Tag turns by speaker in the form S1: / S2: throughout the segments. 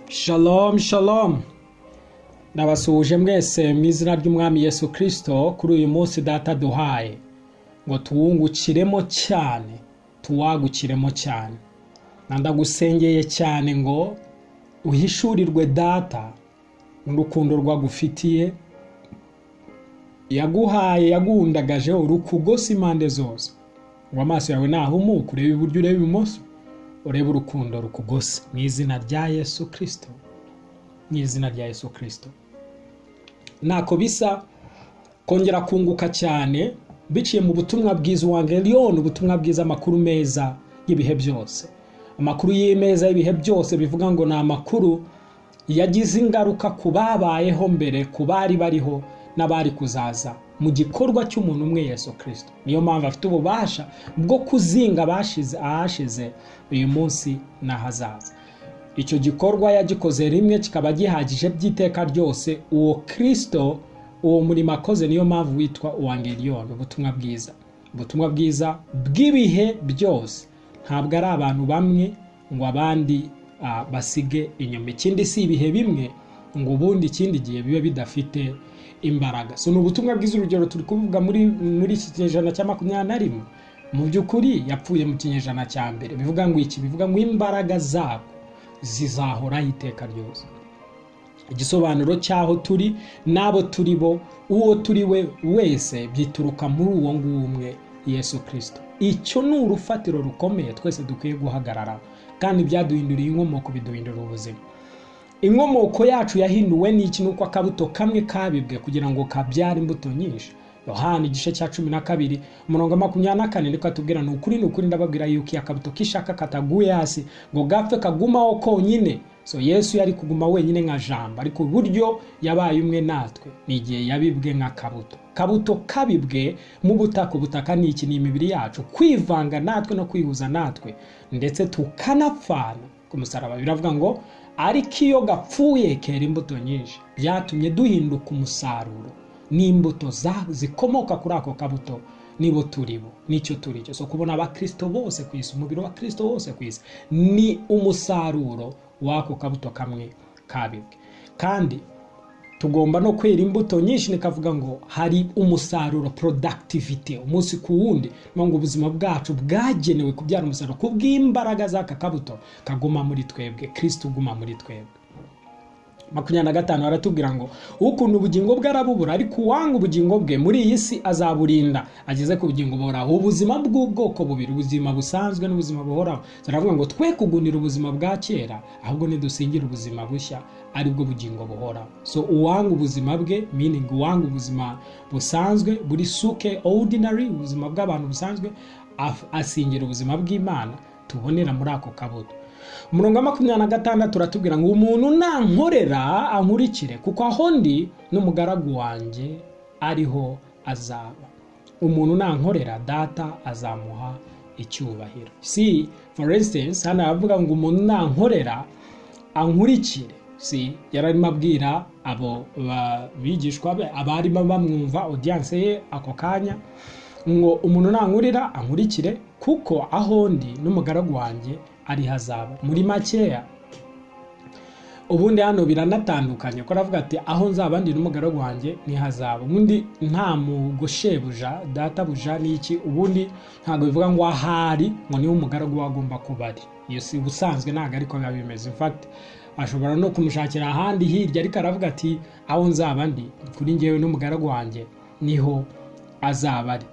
S1: Shalom shalom nabasuhuje mwese mu izina ry'umwami Yesu kirisito kuri uyu munsi data duhaye ngo tuwungukiremo cyane tuwagukiremo cyane ndagusengeye cyane ngo uhishurirwe data n'urukundo rwagufitiye yaguhaye yagundagaje urukugose impande zose ngo amaso yawe nahumuke urebe iburyo urebe ibumoso urebe urukundo rukugose mu izina rya Yesu kirisito mu izina rya Yesu kirisito ntako bisa kongera kunguka cyane biciye mu butumwa bwiza uwangeriyoni ubutumwa bwiza amakuru meza y'ibihe byose amakuru y'imeza y'ibihe byose bivuga ngo ni amakuru yagize ingaruka ku babayeho mbere ku bari bariho n'abari kuzaza mu gikorwa cy'umuntu umwe Yesu kirisito niyo mpamvu afite ububasha bwo kuzinga ahashize uyu munsi n'ahazaza icyo gikorwa yagikoze rimwe kikaba gihagije by'iteka ryose uwo kirisito uwo murimo akoze niyo mpamvu witwa uwangeriyoni ubutumwa bwiza ubutumwa bwiza bw'ibihe byose ntabwo ari abantu bamwe ngo abandi basige inyuma ikindi si ibihe bimwe ngo ubundi ikindi gihe bibe bidafite imbaraga so ni ubutumwa bwiza urugero turi kuvuga muri muri iki kinyejana cya makumyabiri na rimwe mu by'ukuri yapfuye mu kinyejana cya mbere bivuga ngo iki bivuga ngo imbaraga zabo zizahoraho iteka ryose igisobanuro cy'aho turi n'abo turi bo uwo turi we wese byituruka muri uwo nguwo umwe yesu kirisito icyo ni urufatiro rukomeye twese dukwiye guhagarara kandi byaduhinduriye inkomoko biduhindura ubuzima inkomoko yacu yahinduwe n'iki nuko akabuto kamwe kabibwe kugira ngo kabyare imbuto nyinshi yohani igice cya cumi na kabiri umurongo makumyabiri na kane niko atubwira ni ukuri ni ukuri ndababwira yuko iya kabuto kishaka kataguye hasi ngo gapfe kagumaho konyine so yesu yari kuguma wenyine nka jambo ariko uburyo yabaye umwe natwe ni igihe yabibwe nka kabuto kabuto kabibwe mu butaka ubutaka ni iki ni imibiri yacu kwivanga natwe no kwihuza natwe ndetse tukanapfana ku musaraba biravuga ngo ariko iyo gapfuye kera imbuto nyinshi byatumye duhinduka umusaruro n'imbuto zikomoka kuri ako kabuto nibo turi bo nicyo turi cyo so kubona abakirisito bose ku isi umubiri w'abakirisito bose ku isi ni umusaruro w'ako kabuto kamwe kabibwe kandi tugomba no kwera imbuto nyinshi nikavuga ngo hari umusaruro productivity umunsi ku wundi ngo ubuzima bwacu bwagenewe kubyara umusaruro ku bw'imbaraga z'aka kabuto kaguma muri twebwe kirisiti uguma muri twebwe makumyabiri na gatanu baratubwira ngo ukunda ubugingo bwe arabubura ariko uwanga ubugingo bwe muri iyi si azaburinda ageze ku bugingo buhoraho ubuzima bw'ubwoko bubiri ubuzima busanzwe n'ubuzima buhoraho ziravuga ngo twe kugunira ubuzima bwa kera ahubwo nidusingire ubuzima bushya aribwo bugingo buhoraho so uwanga ubuzima bwe miningi uwanga ubuzima busanzwe buri suke ordinary ubuzima bw'abantu busanzwe asingira ubuzima bw'imana tubonera muri ako kabuto umurongo wa makumyabiri na gatandatu uratubwira ngo umuntu nankorera ankurikire kuko aho ndi n'umugaragu wanjye ariho azaba umuntu nankorera data azamuha icyubahiro si for instance hano baravuga ngo umuntu nankorera ankurikire si yararimo abwira abo bigishwa be abarimo bamwumva odiyanse ye ako kanya ngo umuntu nankurira ankurikire kuko aho ndi n'umugaragu wanjye ariho azaba muri makeya ubundi hano biranatandukanye ko aravuga ati aho nzaba ndi n'umugaragu wanjye niho azaba ubundi nta mugoshebuja databuja n'iki ubundi ntabwo bivuga ngo ahari ngo niwe umugaragu we agomba kuba ari iyo si ubusanzwe ntabwo ariko biba bimeze infakiti ashobora no kumushakira ahandi hirya ariko aravuga ati aho nzaba ndi kuri ngewe n'umugaragu wanjye niho azaba ari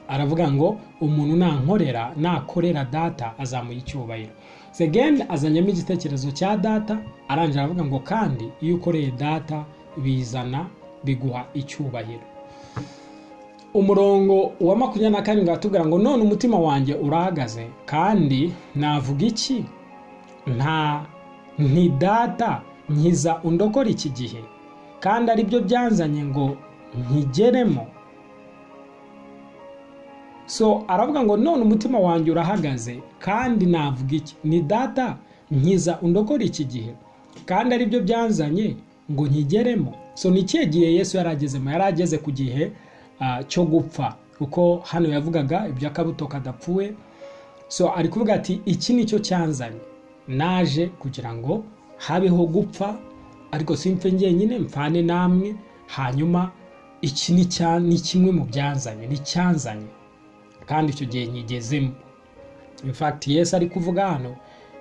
S1: aravuga ngo umuntu nankorera nakorera data azamuha icyubahiro segeni azanyemo igitekerezo cya data arangira aravuga ngo kandi iyo ukoreye data bizana biguha icyubahiro umurongo wa makumyabiri na karindwi atubwira ngo none umutima wanjye urahagaze kandi navuga iki nta ntidata nkiza undokora iki gihe kandi aribyo byanzanye ngo nkigeremo so aravuga ngo none umutima wanjye urahagaze kandi navuga iki ni data nkiza undokora iki gihe kandi aribyo byanzanye ngo nkigeremo so ni ikihe gihe yesu yari agezemo yari ageze ku gihe cyo gupfa kuko hano yavugaga iby'akabuto kadapfuwe so ari kuvuga ati iki ni cyo cyanzanye naje kugira ngo habeho gupfa ariko simfe njyenyine mfane namwe hanyuma iki ni kimwe mu byanzanye ni cyanzanye kandi icyo gihe nkigezemo infagiti yesi ari kuvuga hano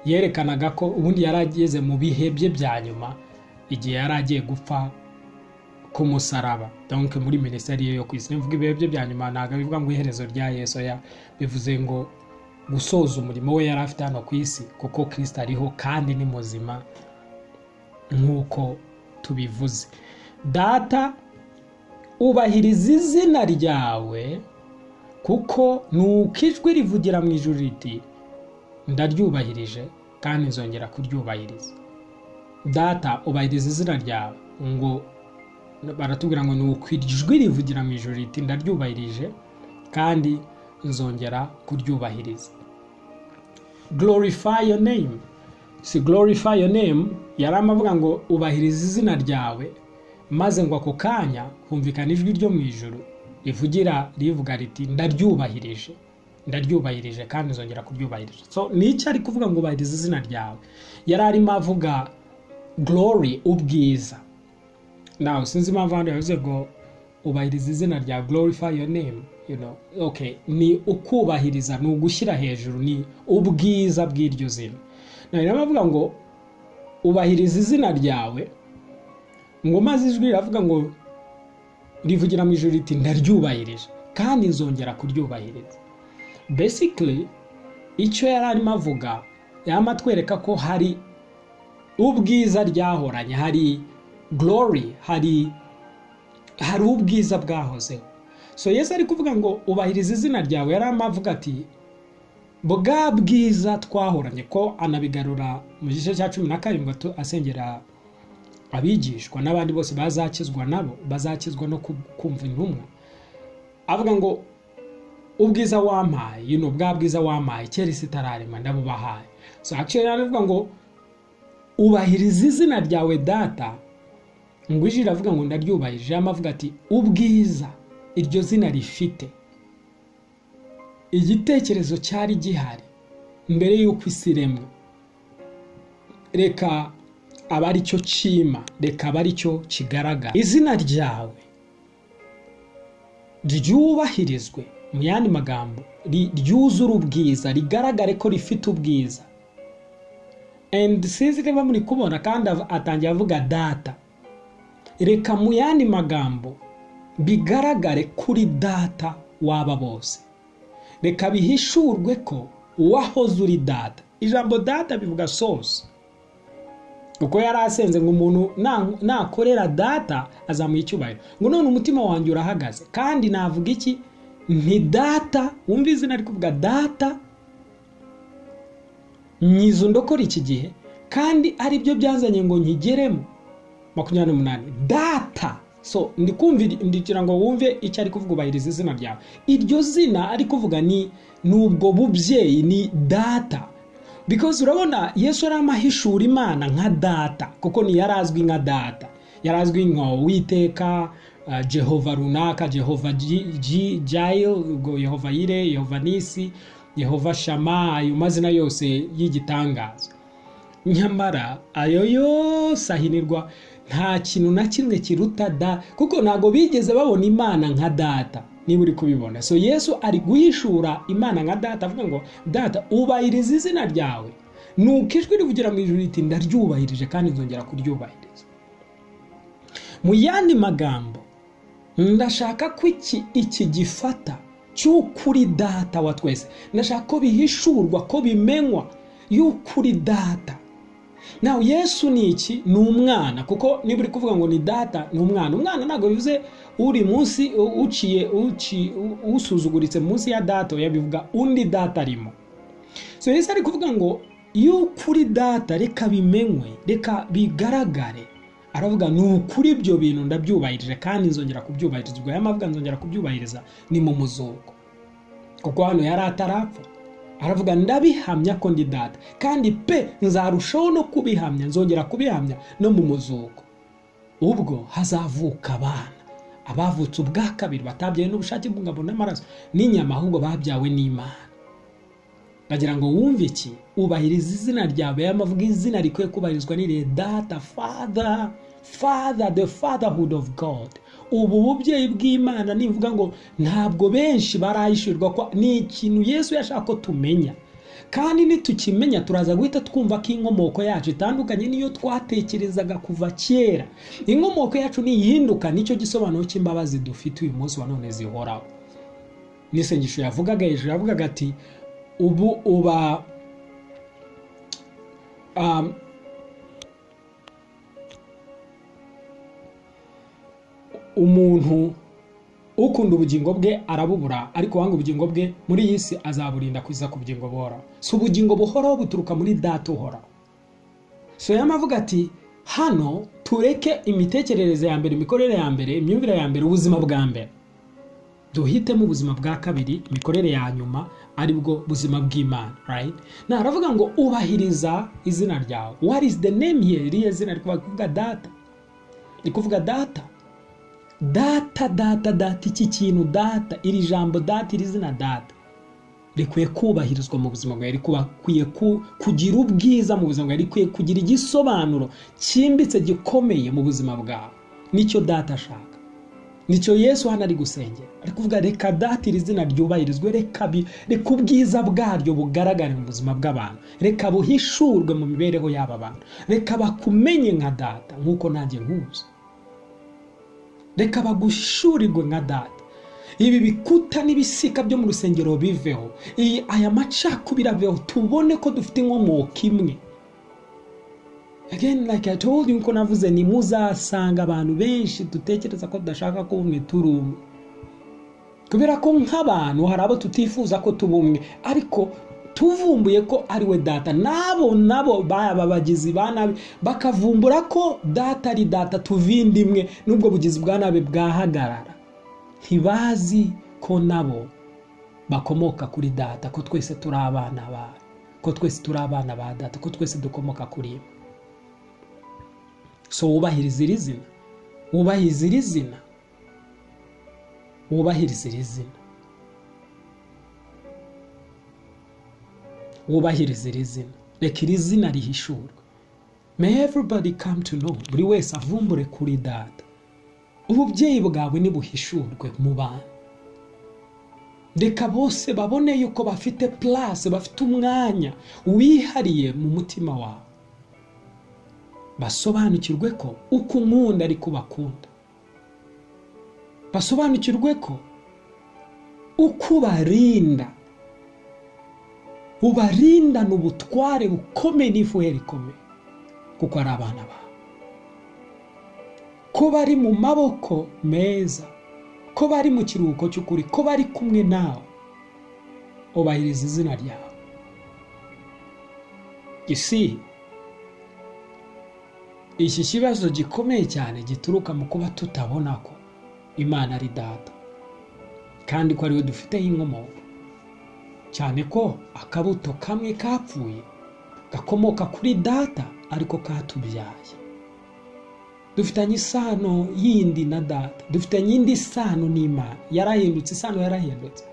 S1: yerekanaga ko ubundi yari ageze mu bihe bye bya nyuma igihe yari agiye gupfa ku musaraba donke muri minisiteri yo ku isi mvuga ibihe bye bya nyuma ntabwo bivuga ngo iherezo rya yesu ya bivuze ngo gusoza umurimo we yari afite hano ku isi kuko kirisita ariho kandi ni muzima nk'uko tubivuze data ubahiriza izina ryawe kuko ni uko ijwi rivugira mu ijuru riti ndaryubahirije kandi nzongera kuryubahiriza data ubahiriza izina ryawe ngo baratubwira ngo ni ijwi rivugira mu ijoro riti ndaryubahirije kandi nzongera kuryubahiriza glorify your name si glorify your name yari amavuga ngo ubahiriza izina ryawe maze ngo ako kanya humvikana ijwi ryo mu ijoro rivugira rivuga riti ndaryubahirije ndaryubahirije kandi nzongera kuryubahiriza so ni icyo ari kuvuga ngo ubahiriza izina ryawe yari arimo avuga glory ubwiza nawe sinzi impamvu hano yavuze ngo ubahiriza izina rya glorify your name you know okay ni ukubahiriza ni ugushyira hejuru ni ubwiza bw'iryo zina nawe rero bavuga ngo ubahiriza izina ryawe ngo maze ijwi riravuga ngo rivugira mu ijoro riti ndaryubahirije kandi nzongera kuryubahiriza basically icyo yari arimo avuga yaba atwereka ko hari ubwiza ryahoranye hari glory hari hari ubwiza bwahozeho so yesu ari kuvuga ngo ubahiriza izina ryawe yari amavuga ati bwa bwiza twahoranye ko anabigarura mu gice cya cumi na karindwi asengera abigishwa n'abandi bose bazakizwa nabo bazakizwa no kumva intumwa avuga ngo ubwiza wampaye yino bwa bwiza wampaye kera isi itararema ndabubahaye so actually aravuga ngo ubahiriza izina ryawe data ngo ijwi riravuga ngo ndaryubahirije amavuga ati ubwiza iryo zina rifite igitekerezo cyari gihari mbere y'uko isi iremwa reka aba ari cyo cyima reka aba ari cyo kigaragara izina ryawe ryubahirizwe mu yandi magambo ryuzure ubwiza rigaragare ko rifite ubwiza endi sinzi niba muri kubona kandi atangiye avuga data reka mu yandi magambo bigaragare kuri data waba bose reka bihishurwe ko wahoze uri data ijambo data bivuga sose uko yari asenze ngo umuntu nakorera data azamuha icyubahiro ngo none umutima wanjye urahagaze kandi navuga iki ni data wumva izina ari kuvuga data nyiza ndokora iki gihe kandi aribyo byazanye ngo nkigeremo makumyabiri n'umunani data so ndikira ngo wumve icyo ari kuvuga ubahiriza izina ryawe iryo zina ari kuvuga ni ubwo bubyeyi ni data because urabona yesu yari amahishura imana nka data kuko ni yari azwi nka data yari azwi nka witeka jehova runaka jehova jayo yehova yire yehova nisi yehova shama ayo mazina yose y'igitangaza nyamara ayo yose ahinirwa nta kintu na kimwe kiruta da kuko ntabwo bigeze babona imana nka data niba uri kubibona so yesu ari guhishura imana nka data avuga ngo data ubahiriza izina ryawe nuko ijwi rivugira mu ijoro riti ndaryubahirije kandi nzongera kuryubahiriza mu yandi magambo ndashaka ko iki gifata cy'ukuri data wa twese ndashaka ko bihishurwa ko bimenywa y'ukuri data nawe yesu ni iki ni umwana kuko niba uri kuvuga ngo ni data ni umwana umwana ntabwo bivuze uri munsi uciye usuzuguritse munsi ya data yabivuga undi data arimo so yesu ari kuvuga ngo iyo ukuri data reka bimenywe reka bigaragare aravuga ni ukuri ibyo bintu ndabyubahirije kandi nzongera kubyubahiriza ubwo yamavuga nzongera kubyubahiriza ni mu muzuko kuko hano yari atarapfa aravuga ndabihamya ko ndi data kandi pe nzarushaho no kubihamya nzongera kubihamya no mu muzuko ubwo hazavuka abana abavutse ubwa kabiri batabyawe n'ubushake bw'ingabo n'amaraso n'inyama ahubwo babyawe n'imana bagira ngo wumve iki ubahiriza izina ryawe y'amavuga izina rikwiye kubahirizwa n'irihe data fada fada the fatherhood of god ubu bubyeyi bw'imana nivuga ngo ntabwo benshi barayishyurwa ko ni ikintu yesu yashaka ko tumenya kandi nitukimenya turaza guhita twumva ko inkomoko yacu itandukanye niyo twatekerezaga kuva kera inkomoko yacu niyihinduka nicyo gisobanuro cy'imbabazi dufite uyu munsi wa none zihoraho n'isengesho yavugaga hejuru yavugaga ati ubu uba umuntu ukunda ubugingo bwe arabubura ariko wanga ubugingo bwe muri iyi si azaburinda kwiza ku bugingo buhoraho si ubugingo buhoraho buturuka muri data uhoraho so yamavuga ati hano tureke imitekerereze ya mbere imikorere ya mbere imyumvire ya mbere ubuzima bwa mbere duhitemo ubuzima bwa kabiri imikorere ya nyuma ari bwo buzima bw'imana right nta aravuga ngo ubahiriza izina ryawe what is the name here iriya zina rikuvuga data rikuvuga data data data data iki kintu data iri jambo data iri zina data rikwiye kubahirizwa mu buzima bwawe rikwiye kugira ubwiza mu buzima bwawe rikwiye kugira igisobanuro cyimbitse gikomeye mu buzima bwawe nicyo data ashaka nicyo yesu hano ari gusengera ari kuvuga reka data iri zina ryubahirizwe reka ubwiza bwaryo bugaragare mu buzima bw'abantu reka buhishurwe mu mibereho y'aba bantu reka bakumenye nka data nk'uko nanjye nkuzi reka bagushurirwe nka data ibi bikuta n'ibisika byo mu rusengero biveho aya macakubiri aveho tubone ko dufite inkomoko imwe again like i told you ko navuze ni muzasanga abantu benshi dutekereza ko tudashaka ko bumwe turi umwe kubera ko nk'abantu hari abo tutifuza ko tuba umwe ariko tuvumbuye ko ari we data nabo nabo baba bagizi ba nabi bakavumbura ko data ari data tuvindi imwe n'ubwo bugizi bwa nabi bwahagarara ntibazi ko nabo bakomoka kuri data ko twese turi abana ba ko twese turi abana ba data ko twese dukomoka kuri imwe so wubahiriza iri zina wubahiriza iri zina wubahiriza iri zina wubahiriza iri zina reka iri zina rihishurwe may everybody come to know buri wese avumbure kuri data ububyeyi bwawe nibuhishurwe mu bantu reka bose babone yuko bafite purase bafite umwanya wihariye mu mutima wawe basobanukirwe ko uko unkunda ariko bakunda basobanukirwe ko uko ubarinda ubarindana ubutware bukomeye n'ifuhe rikomeye kuko ari abana bawe ko bari mu maboko meza ko bari mu kiruhuko cy'ukuri ko bari kumwe nawe ubahiriza izina ryawe isi iki kibazo gikomeye cyane gituruka mu kuba tutabona ko imana ari data kandi ko ariwe dufiteho inkomoko cyane ko akabuto kamwe kapfuye gakomoka kuri data ariko katubyaye dufitanye isano yindi na data dufitanye indi sano n'imana yarahindutse isano yarahindutse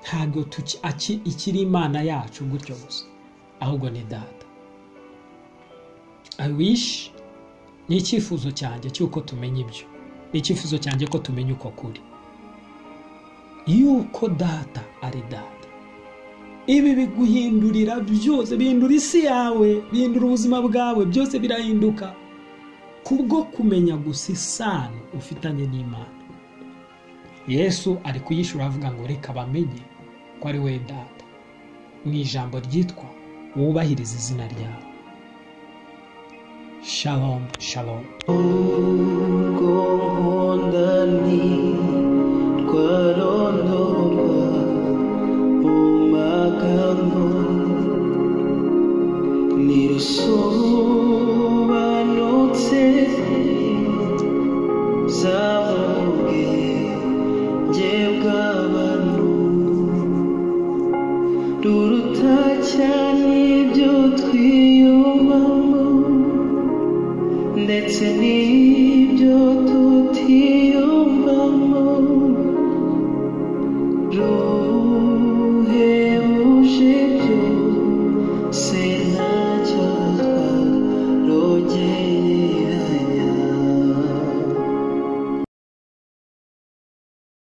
S1: ntabwo ikiri imana yacu gutyo gusa ahubwo ni data i wish ni icyifuzo cyanjye cy'uko tumenya ibyo ni icyifuzo cyanjye ko tumenya uko kuri yuko data ari data ibi biguhindurira byose bihindura isi yawe bihindura ubuzima bwawe byose birahinduka kubwo kumenya gusa isano ufitanye n'imana yesu ari kuyishura avuga ngo reka bamenye ko ari we data mu ijambo ryitwa wubahiriza izina ryawe shalom shalom
S2: ubwo nkunda ni twarondorwa mu magambo ntirusobanutse zavuge jye bw'abantu ruruta cyane ibyo twiyumvamo ndetse n'ibyo tutiyumvamo ruba